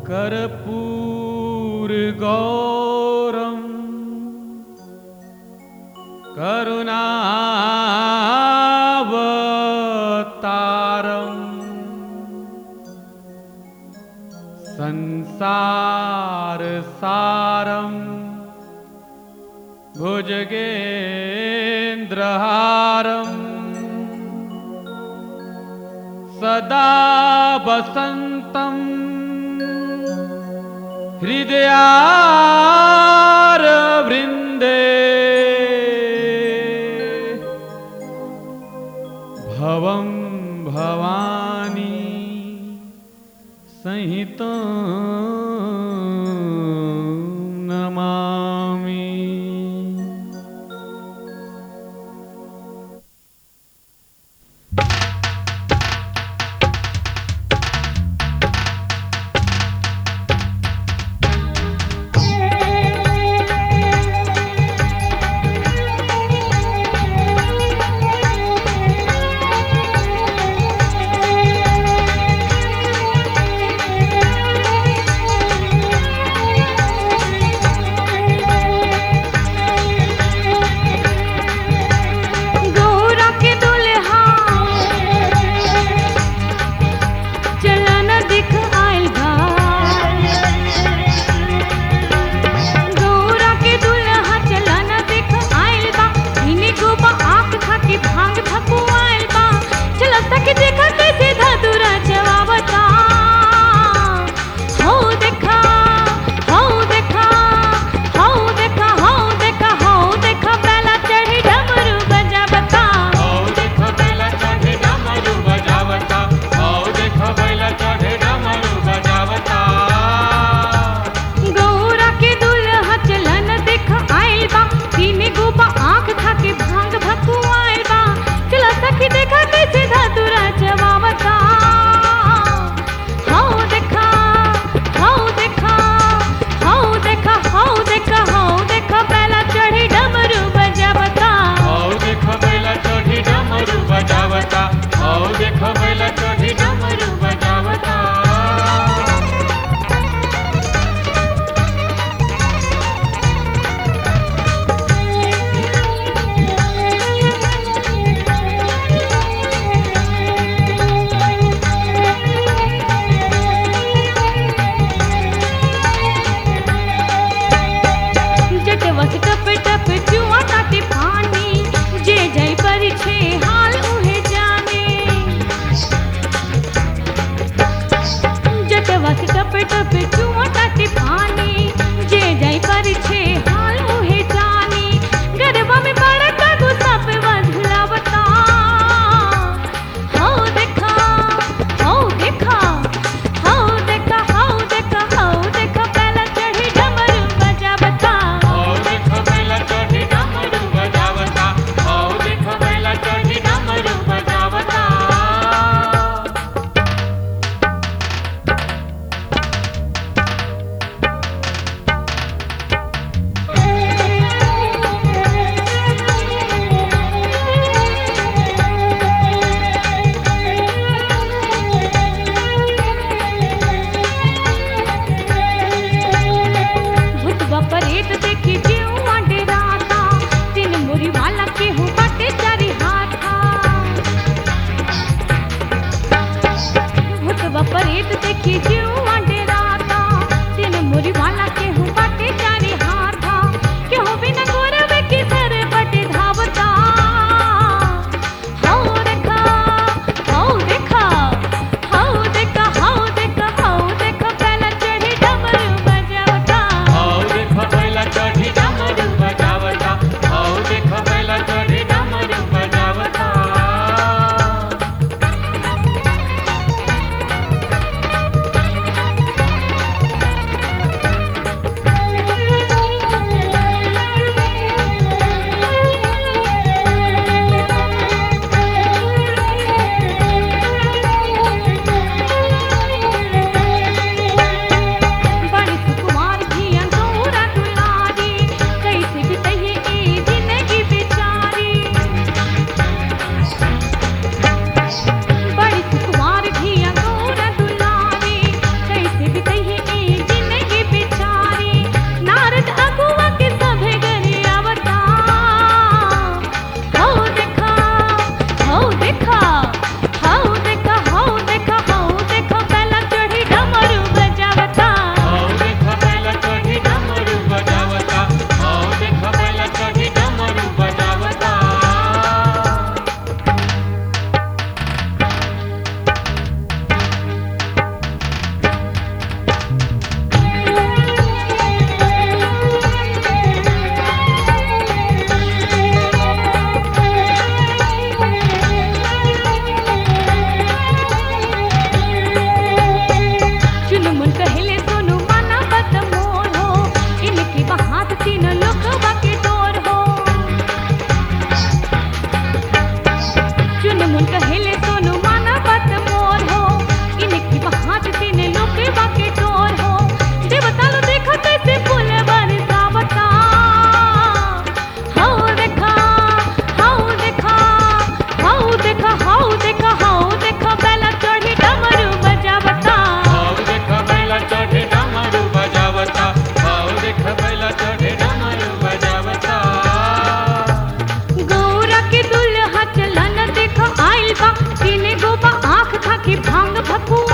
कर्पूरगौरम् करुणावतारम् संसारसारम् भुजगेन्द्रहारम् सदा वसन्तम् हृदयारवृन्दे भवं भवानी संहितं नमामि गौरा के दुल्हा चलन दिख आइल बा गौरा के दुल्हा चलन दिख आइल बा इने गोबा आंख खा के भांग भकु आइल बा चल सके देखा कैसे धतुरा जवाबता हो देखा हो देखा हो देखा हो देखा हो देखा पहला चढ़ी डमरू बजावता औ देख बैला चढ़े डमरू बजावता औ देख बैला चढ़े डमरू बजावता गौरा के दुल्हा चलन देख आइल बा तीने गोबा आंख खा के भांग भकु आइल बा चला सखी देखा कैसे धतुरा जवावता हो देखा हो देखा हो देखा हो देखा हो देखा पहला चढ़ी डमरू बजावता औ देख बैला चढ़े डमरू बजावता औ देख बैला चढ़े डमरू बजावता जटवस टप टप जुआ ताते पानी जे जय पर छे हाल उहे जाने जटवस टप टप जुआ ताते पानी जे जय पर छे हाल उहे जाने गरबा में बड़ा का गुस्सा पे बदलावता हो देखा हो देखा हो देखा हो देखा हो देखा पहला चढ़ी डमरू बजावता औ देख बैला चढ़े डमरू बजावता औ देख बैला चढ़े डमरू बजावता भूतवा परेत देखी जीवा डेराता तीन मुरी वाला केहू बाटे चारी हाथा भूतवा परेत देखी जीवा डेराता तीन मुरी वाला केहू बाटे चारी हाथा केहू बिना गोरवे की सर बटे धावता हो देखा हो देखा हो देखा हो देखा हो देखा पहला चढ़ी डमरू बजावता औ देख बैला चढ़ी डमरू बजावता औ देख बैला चढ़ी डमरू बजावता हो भकुआ